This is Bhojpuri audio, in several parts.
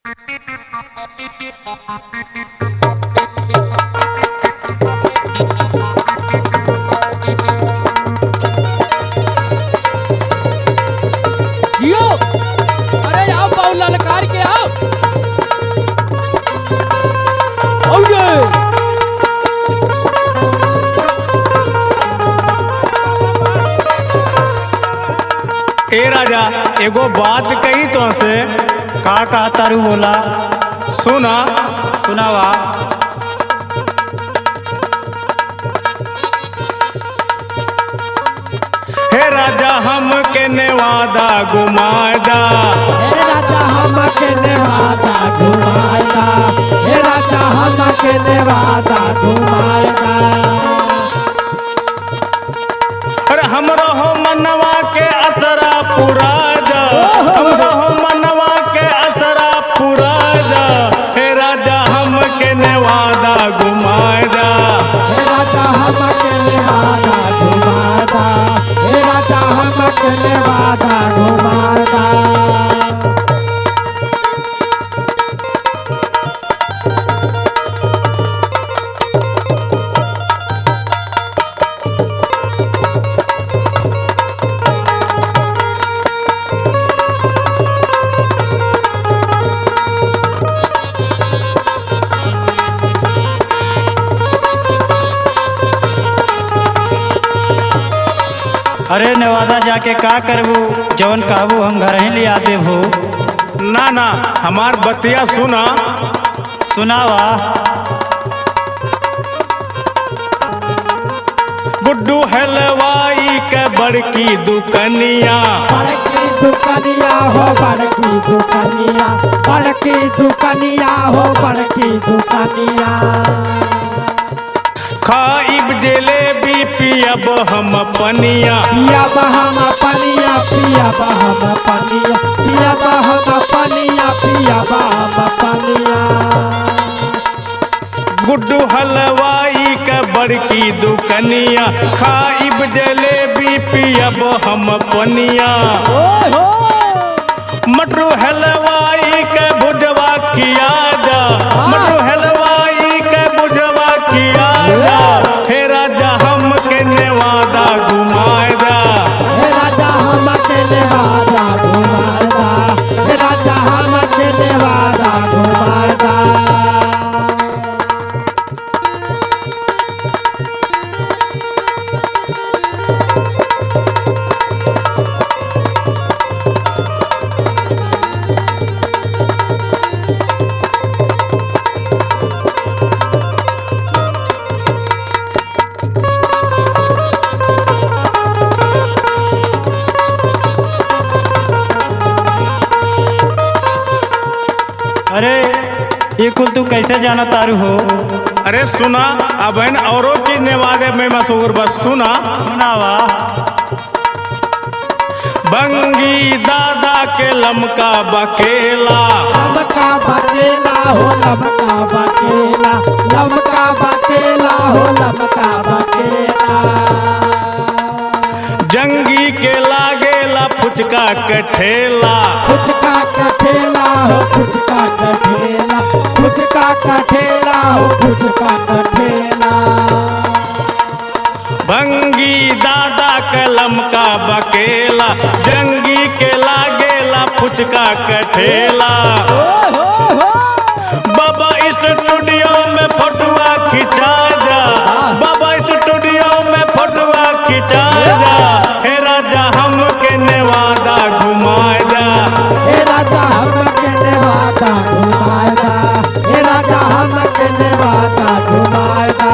जियो अरे आओ पाऊ ललकार के आओ आओ ये ए राजा एगो बात कही तो से का का तारू बोला सुना सुनावा हे राजा हम के नेवादा घुमादा हे राजा हमके नेवादा घुमाएगा हे राजा हमके नेवादा घुमाएगा अरे हमरो हो मनवा के असरा पूरा जा हमरो हो मनवा के असरा पूरा जा हे राजा हम के नेवादा घुमादा हे राजा हमके नेवादा घुमाएगा हे राजा हमके नेवादा घुमाएगा अरे नवादा जाके का करबू जवन कहबू हम घर ही लिया देबू ना ना हमार बतिया सुना सुनावा गुड्डू हलवाई के बड़की दुकनिया बड़की दुकनिया हो बड़की दुकनिया बड़की दुकनिया हो बड़की दुकनिया खाइब जलेबी पियब हम पनिया पिया बहम पनिया पिया बहम पनिया पिया बहम पनिया पिया बहम पनिया गुड्डू हलवाई के बड़की दुकनिया खाइब जलेबी पियब हम पनिया मटरू हलवाई के भुजवा किया जा मटरू हलवाई के भुजवा किया जा हे राजा हम के नेवादा घुमाए जा हे राजा हमके नेवादा घुमाएगा हे राजा हमके नेवादा घुमाएगा अरे ये कुल तू कैसे जाना तारू हो अरे सुना अब इन औरों की नेवादे में मशहूर बस सुना सुनावा बंगी दादा के लमका बकेला लमका बकेला हो लमका बकेला लमका बकेला हो लमका बकेला जंगी के लागेला फुचका के ठेला फुचका का ठेला हो फुचका का ठेला फुचका का ठेला हो फुचका का ठेला भंगी दादा के लमका बकेला जंगी के लागेला फुचका के ठेला बाबा स्टूडियो में फोटुआ खिंचा जा बाबा स्टूडियो में फोटुआ खिंचा जा हे राजा हम के नेवादा घुमाए जा हे राजा हमके नेवादा घुमाएगा हे राजा हमके नेवादा घुमाएगा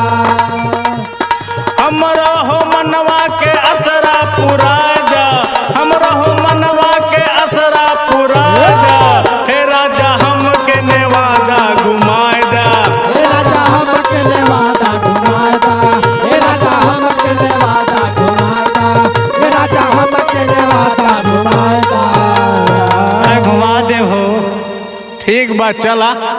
हमरा हो मनवा के असरा पूरा जा हमरा हो मनवा के असरा पूरा जा हे राजा हम के नेवादा घुमाए जा हे राजा हमके नेवादा घुमाएगा हे राजा हमके नेवादा घुमाएगा हे राजा हमके नेवादा घुमाएगा अरे घुमा दे हो ठीक बा चला